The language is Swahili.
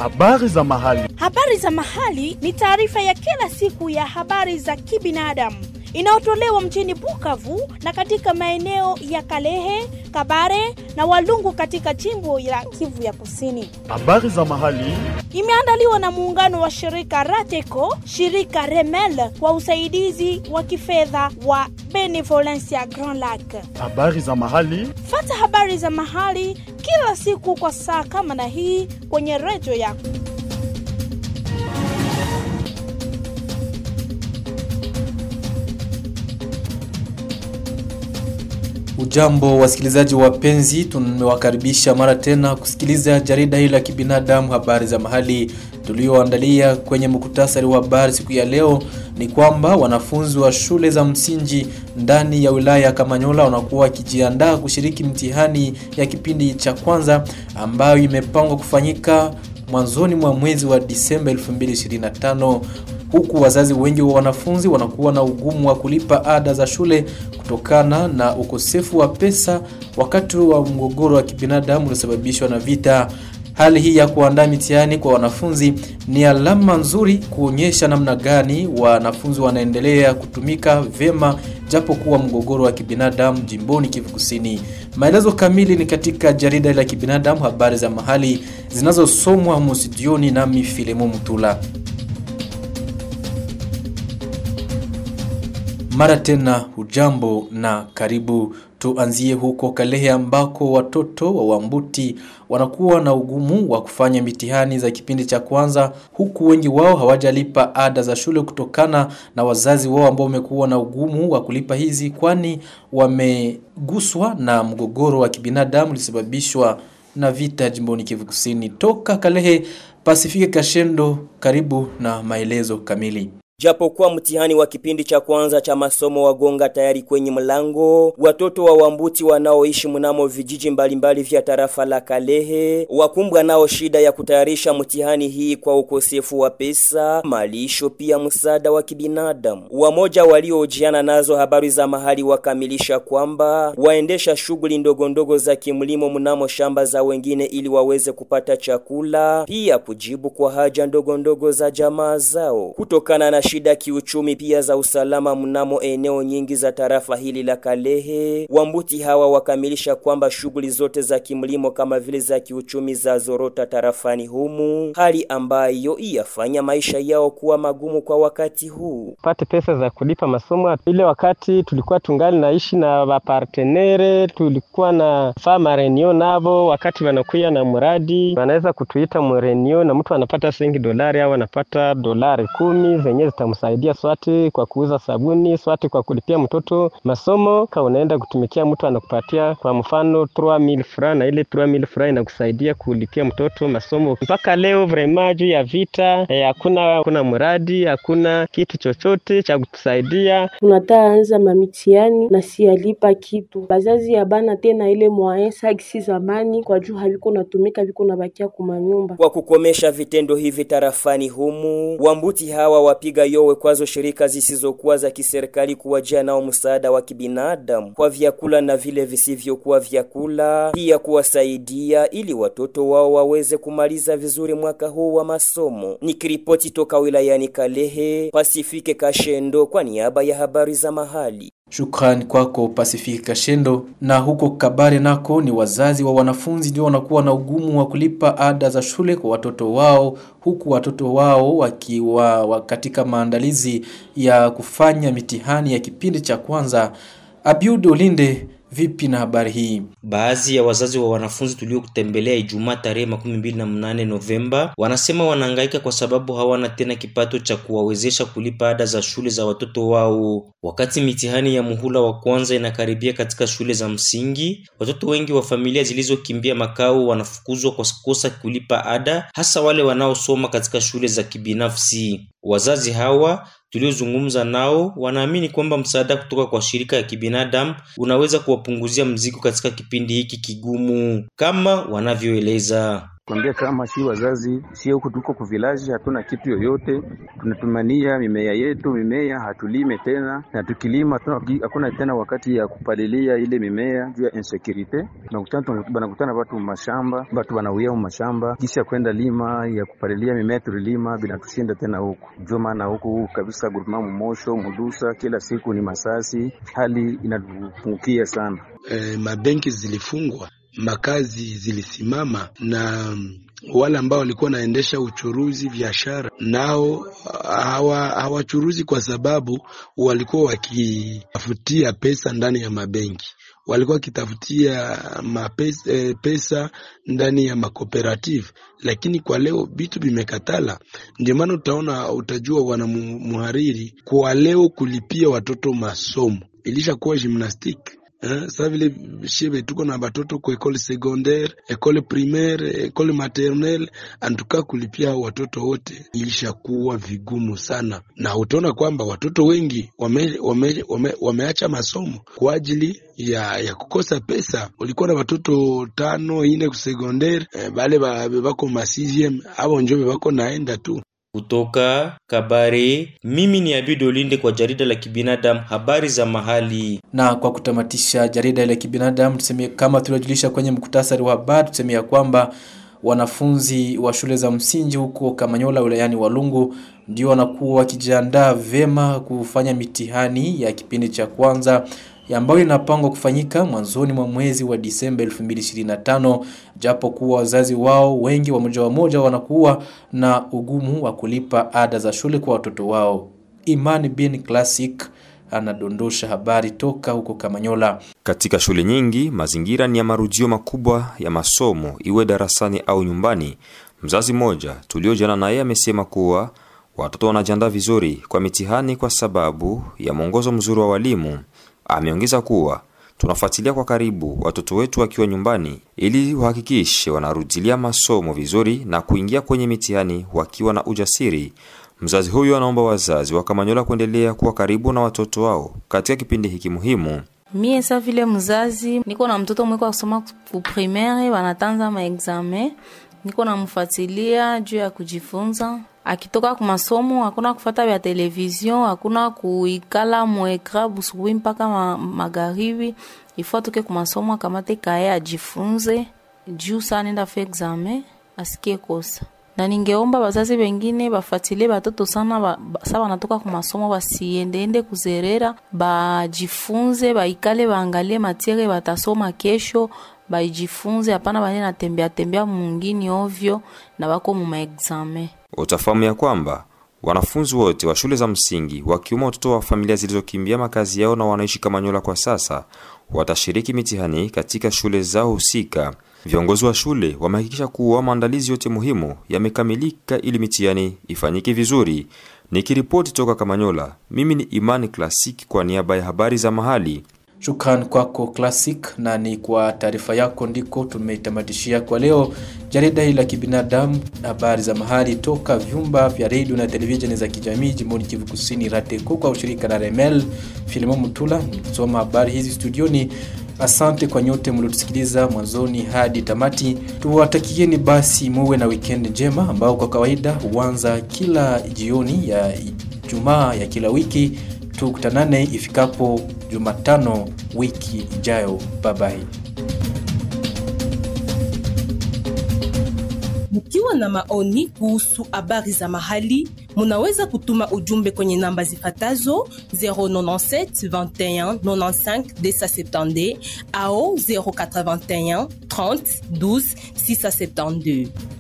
Habari za mahali. Habari za mahali ni taarifa ya kila siku ya habari za kibinadamu inayotolewa mjini Bukavu na katika maeneo ya Kalehe, Kabare na Walungu katika jimbo la Kivu ya Kusini. Habari za mahali. Imeandaliwa na muungano wa shirika Rateco, shirika Remel kwa usaidizi wa kifedha wa Benevolencia Grand Lac. Habari za mahali. Fata habari za mahali kila siku kwa saa kama na hii kwenye redio yako. Ujambo wasikilizaji wapenzi, tumewakaribisha mara tena kusikiliza jarida hili la kibinadamu habari za mahali tulioandalia. Kwenye muktasari wa habari siku ya leo ni kwamba wanafunzi wa shule za msingi ndani ya wilaya ya Kamanyola wanakuwa wakijiandaa kushiriki mtihani ya kipindi cha kwanza ambayo imepangwa kufanyika mwanzoni mwa mwezi wa Disemba 2025 huku wazazi wengi wa wanafunzi wanakuwa na ugumu wa kulipa ada za shule kutokana na ukosefu wa pesa wakati wa mgogoro wa kibinadamu uliosababishwa na vita. Hali hii ya kuandaa mitihani kwa wanafunzi ni alama nzuri kuonyesha namna gani wanafunzi wanaendelea kutumika vyema japo kuwa mgogoro wa kibinadamu jimboni Kivu Kusini. Maelezo kamili ni katika jarida la kibinadamu habari za mahali zinazosomwa humu studioni nami Filemo Mutula. Mara tena hujambo na karibu. Tuanzie huko Kalehe ambako watoto wa Wambuti wanakuwa na ugumu wa kufanya mitihani za kipindi cha kwanza, huku wengi wao hawajalipa ada za shule kutokana na wazazi wao ambao wamekuwa na ugumu wa kulipa hizi, kwani wameguswa na mgogoro wa kibinadamu ulisababishwa na vita jimboni Kivu Kusini. Toka Kalehe, Pasifike Kashendo, karibu na maelezo kamili. Japokuwa mtihani wa kipindi cha kwanza cha masomo wagonga tayari kwenye mlango, watoto wa Wambuti wanaoishi mnamo vijiji mbalimbali vya tarafa la Kalehe wakumbwa nao shida ya kutayarisha mtihani hii kwa ukosefu wa pesa, malisho, pia msaada wa kibinadamu. Wamoja waliojiana nazo habari za mahali wakamilisha kwamba waendesha shughuli ndogo ndogo za kimlimo mnamo shamba za wengine ili waweze kupata chakula, pia kujibu kwa haja ndogo ndogo za jamaa zao kutokana na shida kiuchumi pia za usalama mnamo eneo nyingi za tarafa hili la Kalehe. Wambuti hawa wakamilisha kwamba shughuli zote za kimlimo kama vile za kiuchumi za zorota tarafani humu, hali ambayo iyafanya maisha yao kuwa magumu kwa wakati huu. Pate pesa za kulipa masomo. Ile wakati tulikuwa tungali naishi na wapartenere, tulikuwa na faa marenio navo, wakati wanakuya na mradi wanaweza kutuita mrenio na mtu anapata sengi dolari au anapata dolari kumi zenye zitamsaidia swati kwa kuuza sabuni, swati kwa kulipia mtoto masomo. Ka unaenda kutumikia mtu anakupatia kwa mfano 3000 francs, na ile 3000 francs inakusaidia kulipia mtoto masomo. Mpaka leo vrema juu ya vita hakuna eh, hakuna mradi, hakuna kitu chochote cha kutusaidia. Tunataka anza mamitiani na sialipa kitu, bazazi ya bana tena ile mwae sagisi zamani kwa juu haviko natumika viko nabakia kumanyumba. Kwa kukomesha vitendo hivi tarafani humu, Wambuti hawa wapiga yowe kwazo shirika zisizokuwa za kiserikali kuwajia nao msaada wa kibinadamu kwa vyakula na vile visivyokuwa vyakula, pia kuwasaidia ili watoto wao waweze kumaliza vizuri mwaka huu wa masomo. Nikiripoti toka wilayani Kalehe, Pasifike Kashendo kwa niaba ya habari za mahali. Shukrani kwako Pasifiki Kashendo. Na huko Kabare nako ni wazazi wa wanafunzi ndio wanakuwa na ugumu wa kulipa ada za shule kwa watoto wao, huku watoto wao wakiwa katika maandalizi ya kufanya mitihani ya kipindi cha kwanza. Abiud Olinde, vipi na habari hii? Baadhi ya wazazi wa wanafunzi tuliokutembelea Ijumaa tarehe makumi mbili na mnane Novemba wanasema wanahangaika kwa sababu hawana tena kipato cha kuwawezesha kulipa ada za shule za watoto wao. Wakati mitihani ya muhula wa kwanza inakaribia katika shule za msingi, watoto wengi wa familia zilizokimbia makao wanafukuzwa kwa kukosa kulipa ada, hasa wale wanaosoma katika shule za kibinafsi. Wazazi hawa tuliozungumza nao wanaamini kwamba msaada kutoka kwa shirika ya kibinadamu unaweza kuwapunguzia mzigo katika kipindi hiki kigumu, kama wanavyoeleza. Kwambia kama si wazazi, si huku tuko kuvilaji, hatuna kitu yoyote, tunatumania mimea yetu, mimea hatulime tena, na tukilima hakuna tena wakati ya kupalilia ile mimea juu ya insecurite. Banakutana watu mashamba, watu wanauia mashamba, kisha kwenda lima ya kupalilia mimea tulilima, binatushinda tena huku. Ndio maana huku kabisa guruma mumosho mudusa, kila siku ni masasi, hali inatupungukia sana. E, mabenki zilifungwa, makazi zilisimama na wale ambao walikuwa wanaendesha uchuruzi biashara nao hawachuruzi hawa kwa sababu walikuwa wakitafutia pesa ndani ya mabenki, walikuwa wakitafutia mapesa, eh, pesa ndani ya makooperative, lakini kwa leo vitu vimekatala. Ndio maana utaona, utajua wana muhariri kwa leo kulipia watoto masomo ilishakuwa gymnastique sa vile shebe tuko na batoto ku ekole secondaire, ekole primaire, ekole maternelle, antuka kulipia watoto wote ilishakuwa vigumu sana, na utaona kwamba watoto wengi wame, wame, wame, wameacha masomo kwa ajili ya, ya kukosa pesa. Ulikuwa na watoto tano ine ku secondaire, eh, bale bako ma 6e abo njo bako naenda tu kutoka Kabare, mimi ni Abido Linde kwa jarida la kibinadamu habari za mahali. Na kwa kutamatisha jarida la kibinadamu, tuseme kama tuliojulisha kwenye mkutasari wa habari, tuseme ya kwamba wanafunzi wa shule za msingi huko Kamanyola wilayani Walungu ndio wanakuwa wakijiandaa vema kufanya mitihani ya kipindi cha kwanza ambayo inapangwa kufanyika mwanzoni mwa mwezi wa Disemba 2025 japo kuwa wazazi wao wengi wa moja wa moja wanakuwa na ugumu wa kulipa ada za shule kwa watoto wao. Imani bin Classic anadondosha habari toka huko Kamanyola. Katika shule nyingi mazingira ni ya marudio makubwa ya masomo, iwe darasani au nyumbani. Mzazi mmoja tuliojana naye amesema kuwa watoto wanajiandaa vizuri kwa mitihani kwa sababu ya mwongozo mzuri wa walimu. Ameongeza kuwa tunafuatilia kwa karibu watoto wetu wakiwa nyumbani ili wahakikishe wanarudilia masomo vizuri na kuingia kwenye mitihani wakiwa na ujasiri. Mzazi huyu anaomba wazazi wa Kamanyola kuendelea kuwa karibu na watoto wao katika kipindi hiki muhimu. Mie sa vile mzazi niko na mtoto mweko kusoma ku primaire, wanatanza maexame, niko namfuatilia juu ya kujifunza akitoka ku masomo hakuna kufata vya televizion, hakuna kuikala mwekra busubuhi mpaka ma, magharibi. Ifo atoke ku masomo akamate kaye ajifunze juu saa nenda fe examen asikie kosa. Na ningeomba wazazi wengine bafuatilie batoto sana ba, ba, sa wanatoka ku masomo basiendeende kuzerera, bajifunze, baikale, baangalie matiere batasoma kesho baijifunze, hapana bane natembea tembea mungini ovyo na bako mu maexamen. Utafahamu ya kwamba wanafunzi wote wa shule za msingi wakiwemo watoto wa familia zilizokimbia makazi yao na wanaishi Kamanyola kwa sasa watashiriki mitihani katika shule zao husika. Viongozi wa shule wamehakikisha kuwa maandalizi yote muhimu yamekamilika ili mitihani ifanyike vizuri. Nikiripoti toka Kamanyola, mimi ni Imani Classic kwa niaba ya habari za mahali. Shukran kwako Classic, na ni kwa taarifa yako ndiko tumeitamatishia kwa leo jarida hili la kibinadamu, habari za mahali toka vyumba vya redio na televisheni za kijamii jimboni Kivu Kusini, RATECO kwa ushirika na Remel Filimo Mutula. Nikisoma habari hizi studioni. Asante kwa nyote mliotusikiliza mwanzoni hadi tamati. Tuwatakieni basi muwe na weekend njema, ambao kwa kawaida huanza kila jioni ya Ijumaa ya kila wiki tukutanane ifikapo Jumatano wiki ijayo. Babai. Mkiwa na maoni kuhusu habari za mahali, munaweza kutuma ujumbe kwenye namba zifatazo 097 21 95 270 au 081 30 12 672.